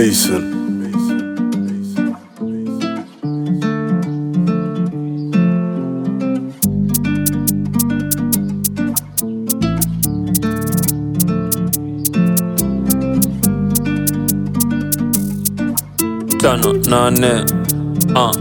Mason. tano nane uh.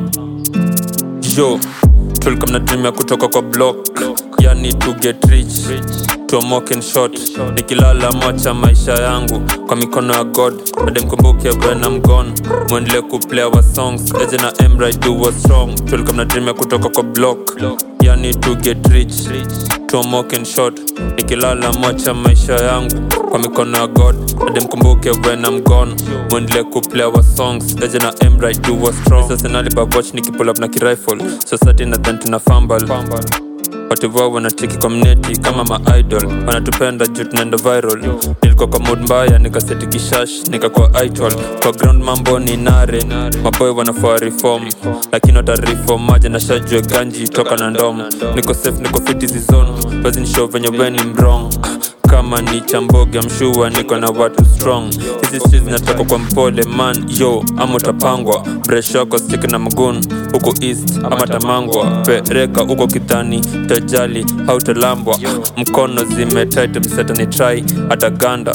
yo tulikuwa mnatumia kutoka kwa block yani to get rich tuamoke in short nikilala macha maisha yangu kwa mikono ya god ademkumbuke when I'm gone mwendelee kuplay our songs eje na emra do was strong tulikuwa mnatumia kutoka kwa block yani to get rich tuamoke in short nikilala macha maisha yangu kwa mikono ya god ademkumbuke when I'm gone mwendelee kuplay our songs eje na emra do was strong sasa nalibabwatch nikipull up na kirifle society nadhan tuna fumble watu wao wanacheki community kama maidol wanatupenda juu tunaenda viral nilikuwa kwa mood mbaya nikaseti kishash nikakuwa idol kwa ground mambo ni nare maboy wanafaa reform lakini watareform maja na shajue ganji toka na ndom niko safe niko fit hizi zone basi nishow venye weni mrong kama ni chamboge mshua niko na watu strong hizi streets zinatoka kwa mpole man yo ama utapangwa breshoko stik na mgun huko east ama tamangwa pereka huko kidhani tajali hautalambwa mkono zimetit msetani try hata ganda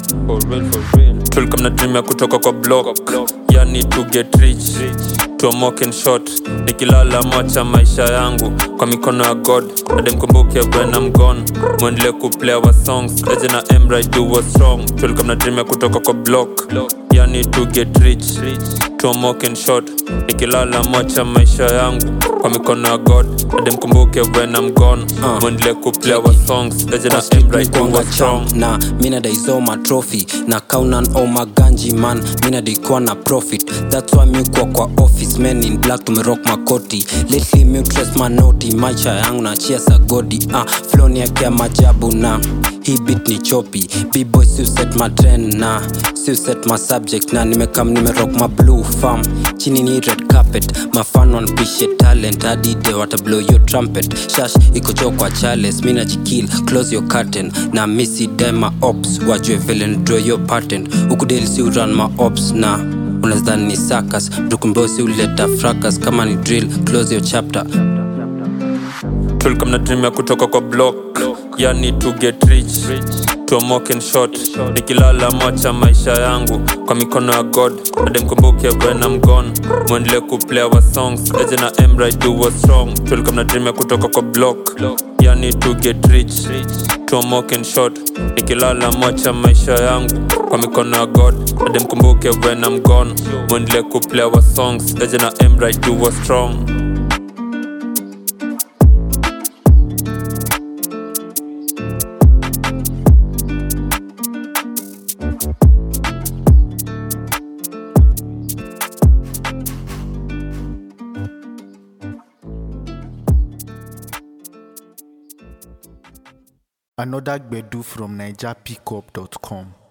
tulikuwa mnatumia kutoka kwa block yani to get rich tuamoke in short nikilala macha maisha yangu kwa mikono ya god ademkumbuke when I'm gone mwendelee kuplay our songs eje na emra do was strong tulikuwa mnatumia kutoka kwa block yani to get rich tuamoke in short nikilala macha maisha yangu kwa mikono ya god ademkumbuke when I'm gone mwendelee kuplay our songs eje na emra do was strong na mina daisoma trophy na kaunan oma ganji man mina daikuwa na profit thats why miukwa kwa office men in black tumerock makoti lately miutres manoti maisha yangu na chia sagodi ah, floni yake ya majabu na hii bit ni chopi bboy siuset matren na siuset ma subject na nimekam nimerock ma blue farm chini ni red carpet mafan wanpishe talent hadi de watablow your trumpet shash ikocho kwa chales mina jikil close your curtain na misi dema ops wajue vile ndraw your patent ukudeli si uran ma ops na unazidhani ni sakas mtukumbosi uleta fracas kama ni drill close your chapter tulikuwa mnatumia kutoka kwa block yani to get rich tuamoke in short nikilala macha maisha yangu kwa mikono ya god ademkumbuke when I'm gone mwendelee kuplay our songs eje na emra do was strong tulikuwa mnatumia kutoka kwa block yani to get rich tuamoke in short nikilala macha maisha yangu kwa mikono ya god ademkumbuke when I'm gone mwendelee kuplay our songs eje na emra do was strong Another Gbedu from NigerPickup.com.